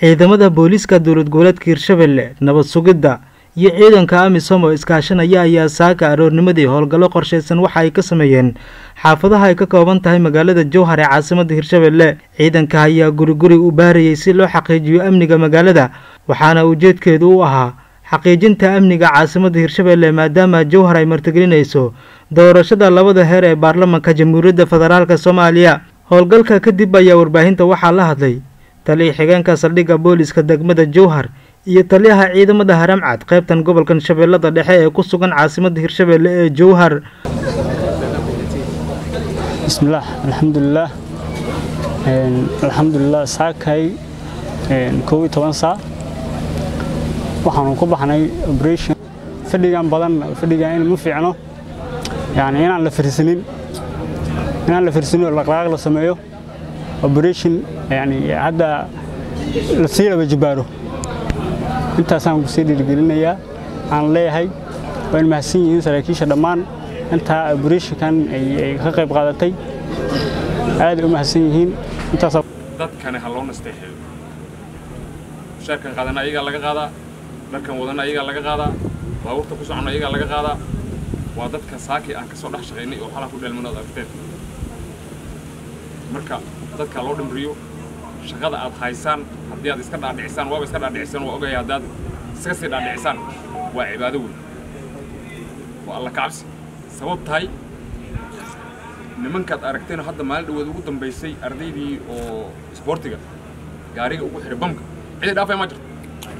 ciidamada booliiska dowlad goboleedka hirshabelle nabad sugidda iyo ciidanka amisom oo iskaashanaya ayaa saaka aroornimadii howlgallo qorshaysan waxa ay ka sameeyeen xaafadaha ay ka kooban tahay magaalada jowhar ee caasimada hirshabelle ciidanka ayaa guri guri u baarayay si loo xaqiijiyo amniga magaalada waxaana ujeedkeedu u ahaa xaqiijinta amniga caasimada hirshabelle maadaama jowhar ay martigelinayso doorashada labada heer ee baarlamanka jamhuuriyadda federaalk soomaaliya howlgalka kadib ayaa warbaahinta waxaa la hadlay taliya xigeenka saldhigga booliska degmada jowhar iyo taliyaha ciidamada haramcad qaybtan gobolkan shabeellada dhexe ee ku sugan caasimada hirshabelle ee jowhar bismillaah alxamdulilaah alxamdulilah saakay kow iyo toban saa waxaanu ku baxnay operation fadhigan badan fadhigan in ma fiicno yani inaan la firsanin inaan la firsanin oo dhaqdhaqaaq la sameeyo operation yani hadda la sii laba jibaaro intaasaan kusii dhiirigelinayaa aan leeyahay waa in mahadsan yihiin saraakiisha dhammaan intaa operationkan ay ka qayb qaadatay aaday u mahadsan yihiin intaas dadkani ha loo nasteexeeyo mushaarkan qaadana ayagaa laga qaadaa dharkan wadana ayagaa laga qaadaa baabuurta ku socona ayagaa laga qaadaa waa dadka saaki aan ka soo dhex shaqaynay oo xalaa ku dheelmanood aragteen marka dadka loo dhimriyo shaqada aad haysaan haddii aad iska dhaadhicisaan waaba iska dhaadhicisaan waa ogaya haddaad iska sii dhaadhicisaan waa cibaado weyn waa alla kacabsi sabab tahay nimankaad aragteen hadda maalin dhaweed ugu dambaysay ardaydii oo isboortiga gaariga ugu xihay bamka cidi dhaafay ma jirto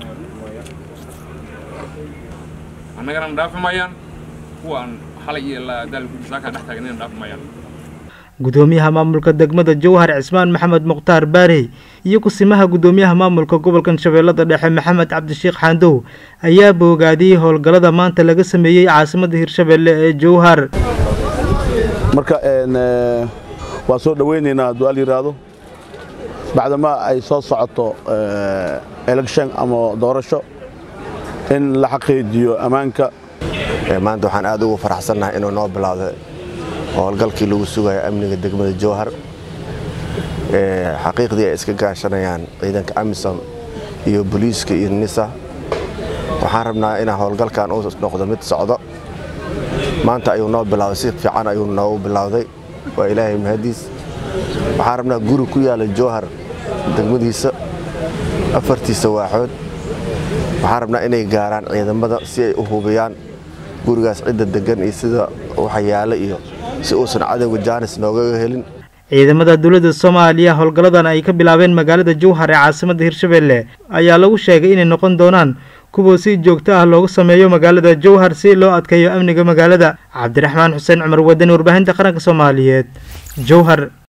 annagana dhaafi maayaan kuwa aan xalay iyo daalkusaaka dhex taagnayna dhaafi maayaan gudoomiyaha maamulka degmada jowhar cismaan maxamed mukhtaar baarey iyo kusimaha gudoomiyaha maamulka gobolkan shabeellada dhexe maxamed cabdishiikh xaandow ayaa boogaadiyey howlgallada maanta laga sameeyey caasimada hirshabelle ee jowhar marka waan soo dhowaynaynaa hadduu al yidhaahdo bacdama ay soo socoto election ama doorasho in la xaqiijiyo ammaanka maanta waxaan aad ugu faraxsannahay inuu noo bilaawday howlgalkii lagu sugayo amniga degmada jowhar xaqiiqdii ay iska gaashanayaan ciidanka amisom iyo boliiska iyo nisa waxaan rabnaa inaa howlgalkan uu noqdo mid socdo maanta ayuu noo bilawday si fiican ayuu noogu bilowday waa ilaahay mahadiis waxaan rabnaa guri ku yaala jowhar degmadiisa afartiisa waaxood waxaan rabnaa inay gaaraan ciidamada si ay u hubiyaan gurigaas cidda degan iyo sida waxa yaala iyo si uusan cadowga jaanis noogaga helin ciidamada dowladda soomaaliya howlgalladan ay ka bilaabeen magaalada jowhar ee caasimada hirshabelle ayaa lagu sheegay inay noqon doonaan kuwa si joogto ah loogu sameeyo magaalada jowhar si loo adkeeyo amniga magaalada cabdiraxmaan xuseen cumar wadani warbaahinta qaranka soomaaliyeed jowhar